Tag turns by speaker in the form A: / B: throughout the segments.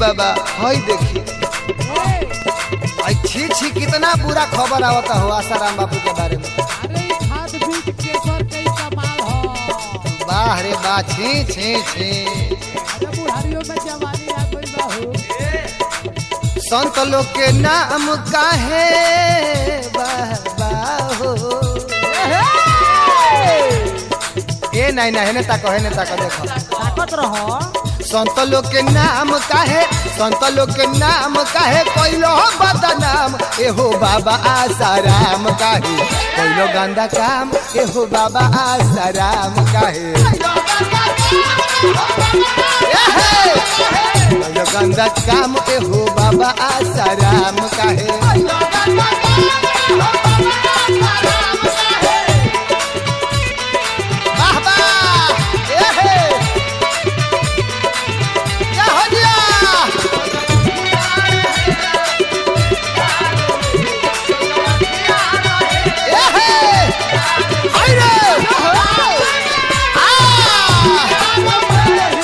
A: बाबा हई देखी आई छी छी कितना बुरा खबर आवता हो आसाराम बापू के बारे में
B: अरे ई खाद बीज केसर के ई कमाल हो
A: वाह रे वाह छी छी छी
B: अरे बुढ़ारियों में जवानी आ गई बा हो
A: संत लोग के नाम काहे बाबा हो ए नहीं नहीं ने ताको है ने ताको देखो
B: ताकत रहो
A: संत लोग के नाम काहे संत लोग के नाम काहे कोइलो बदनाम एहो बाबा आसाराम काहे कोइलो गंदा काम एहो बाबा आसाराम काहे एहे! कोइलो गंदा काम एहो बाबा आसाराम काहे वाह वाह एहे! क्या हो गया एहे! आई रे! आ!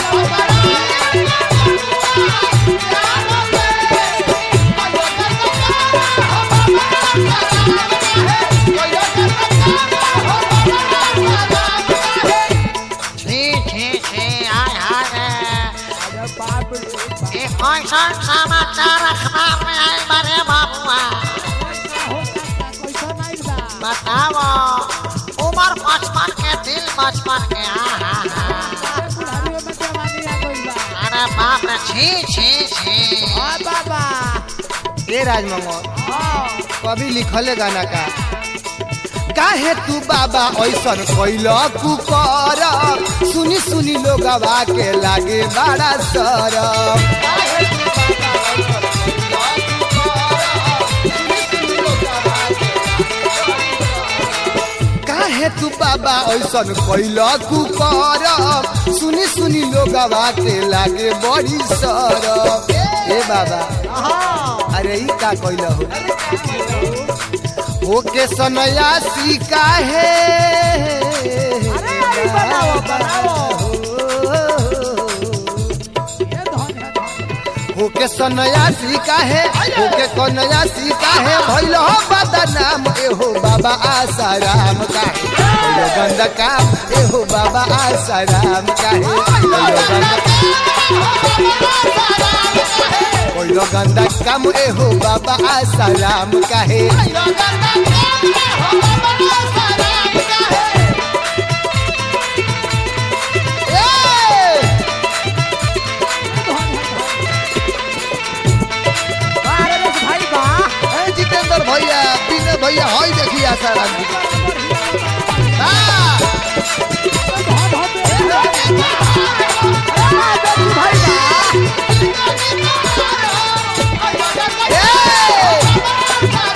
C: छी छी छी आय हाय
B: अरे बाप रे बाप
C: ये कैसन समाचार अखबार में आयल बारे बाबुआ
B: का हो का कैसा नहीं बा
C: बताओ उम्र बचपन के दिल बचपन के आहा
B: अरे बुढ़ारियों में जवानी आ गई बा
C: अरे बाप रे छी छी छी
B: हाँ बाबा
A: ए राजमंगल
B: हाँ
A: कभी लिखले गाना का काहे तू बाबा ऐसन कैल कुकर सुनी सुनी लोगवा के लागे बड़ा सर काहे तू बाबा ऐसन कैल कुकर सुनी सुनी लोगवा के लागे बड़ी सर ए बाबा
B: हाँ
A: अरे ई का कैल हो ओके सनयासी काहे
B: अरे अरे बनाओ बनाओ ये धन है धन
A: ओके सनयासी काहे ओके कनयासी काहे भइल हो बदनाम एहो बाबा आसाराम काहे भइल गंदा काम एहो बाबा आसाराम काहे भइल गंदा भइल गंदा काम एहो बाबा आसाराम काहे ए!
B: अरे देख भाई बा
A: ए, जितेंद्र भैया विनय भैया हई देखी आसाराम जी के। हाँ,
B: धन होते अरे देख भाई बा
A: ए!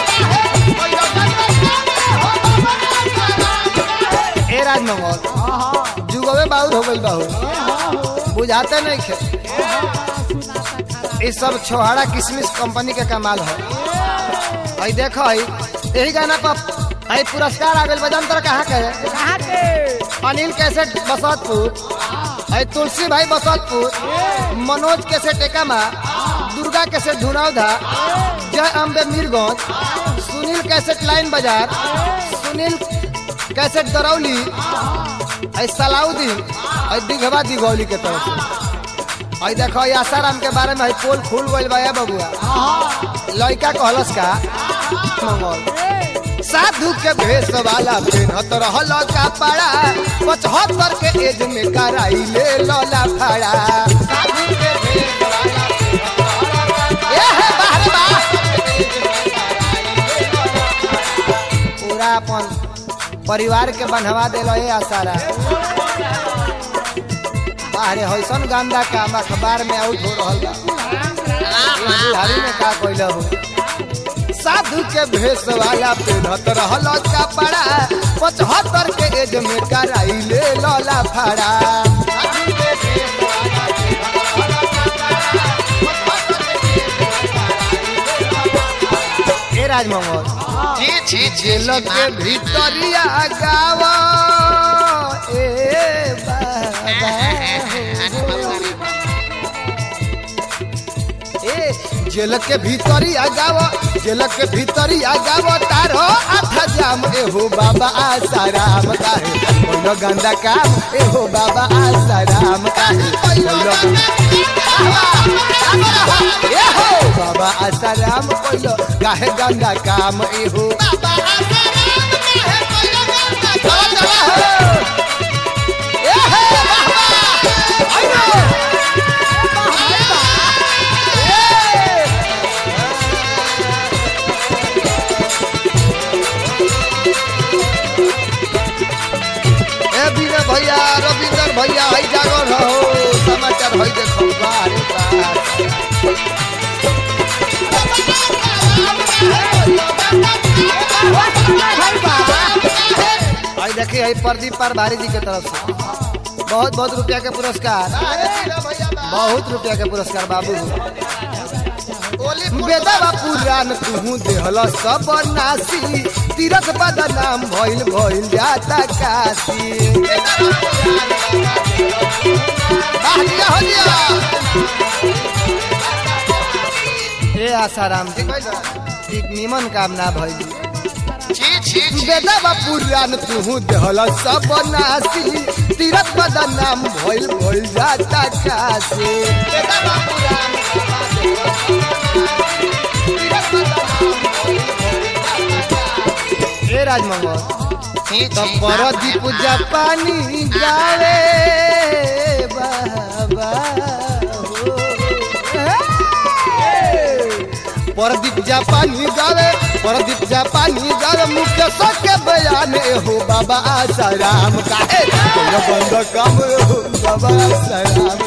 A: ए राजमंगल
B: हाँ हाँ
A: जुगवे बाउर हो गइल बाहु
B: हाँ हो
A: बुझाते नहीं खे
B: सुनाता खरा
A: ये सब छोहाड़ा किशमिश कंपनी के कमाल है आई देखो आई यही गाना पर आई पुरस्कार आ गइल बजान तर कहाँ के है?
B: कहाँ के
A: अनिल कैसेट बसतपुर आई तुलसी भाई बसतपुर मनोज कैसेट एकामा दुर्गा कैसेट धुनौधा जय अम्बे मीरगंज सुनील कैसेट लाइन बाजार सुनील कैसेट दरौली आई सलाउद्दीन आई दिघवा दिघौली के तरफ से आई देखो ये आसाराम के बारे में आई पोल खुल गइल बा ए बबुआ लड़का कहलस का मंगल साधु के भेष वाला पेनहत रहल कपड़ा पचहत्तर के एज में कराई ले लला फड़ा ए हे बाहर बा पूरा अपन परिवार के बंधवा दिल ए आसारा बाहरे हैसन गंदा काम अखबार में आउट हो रहल बा ए बुढ़ारी में का कइल हो साधु के भेष वाला पेनहत रहल कपड़ा पचहत्तर के एज में कराई ले लला फड़ा ए राजमंगल
C: छी छी छी
A: जेल के भीतरिया गाव ए बाबा जेल के भीतरी आ जाओ जेल के भीतरी आ जाओ तारो आठा जाम एहो बाबा आसाराम काहे कोनो गंदा काम एहो बाबा आसाराम काहे कोनो एहो बाबा आसाराम कोइलो काहे गंदा काम एहो चला चला हो एहे बाबा आइनो ए बीरे भैया रविंदर भैया हई जागल रहो समाचार हई देखो बारे बार आई देखिए हई प्रदीप पर भारी जी के तरफ से बहुत बहुत रुपया के पुरस्कार बहुत रुपया के पुरस्कार बाबू बेदवा पुराण तुहू देहल सब नासी तीरथ बदनाम भइल भइल जाता काशी वाह दिया हो दिया ए आसाराम जी ठीक निमन काम ना भइल
C: छी छी छी
A: बेदवा पुराण तुहू देहल सब नासी तीरथ बदनाम भइल भइल जाता काशी ए राजमंगल
C: छी
A: तो
C: छी
A: परदीप जापानी गावे बाबा हो। परदीप जापानी गावे परदीप जापानी गावे मुकेश के बयान हो बाबा आसाराम काहे कोनो बंद काम हो बाबा आसाराम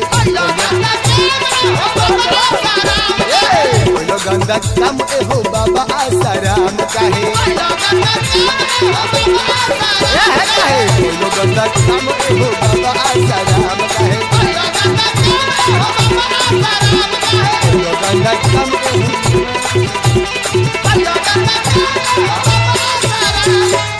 A: काहे कोनो गंदा काम हो बाबा आसाराम काहे ए है काहे कोनो गंदा काम हो